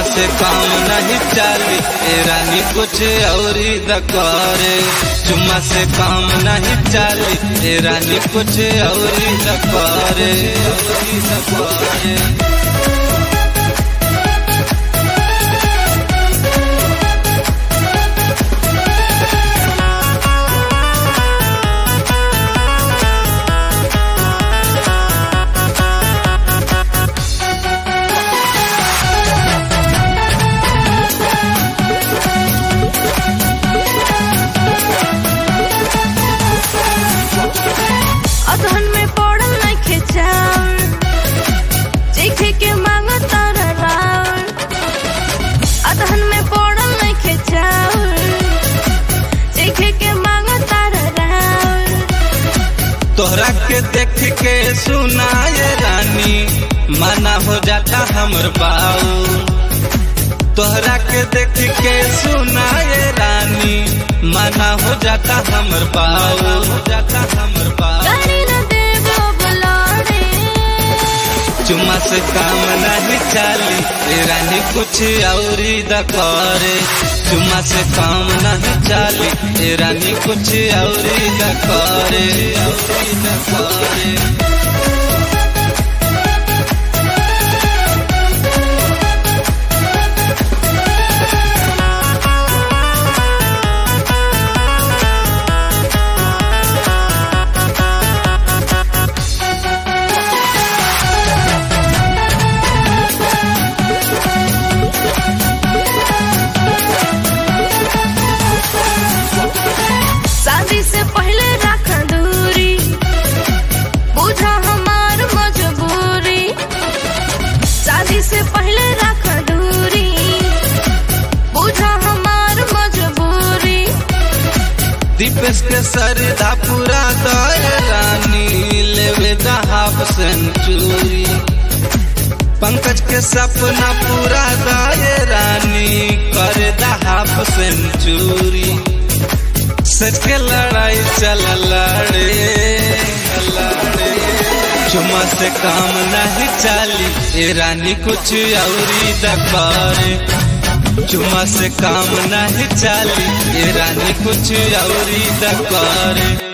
से काम नहीं चाली ए रानी कुछ औरी द करे चुम्मा से काम नहीं चाली ए रानी कुछ औरी द करे औरी द करे अधन में पड़ल नइखे चाउर चीखे के मांगता राउर अधन में पड़ल नइखे चाउर चीखे के मांगता राउर तोहरा के देख के सुनाए रानी माना हो जाता हमर बाऊ तोहरा के देख के सुनाए रानी माना हो जाता हमर बाऊ हो जाता हमर बाऊ गाड़ी न देबो बलारे चुम्मा से काम नहीं चाली ए रानी कुछ औरी द करे चुम्मा से काम नहीं चाली ए रानी कुछ औरी द करे औरी द करे शादी से पहले रख दूरी बुझा हमार मजबूरी शादी से पहले रख दूरी बुझा हमार मजबूरी दीपेश के सरदा पूरा दर रानी लेवे द हाफ सेंचुरी पंकज के सपना पूरा दर रानी करे द हाफ सेंचुरी सच के लड़ाई चल लड़े लड़े चुम्मा से काम नहीं चाली ए रानी कुछ औरी द करे चुम्मा से काम नहीं चाली ए रानी कुछ औरी द करे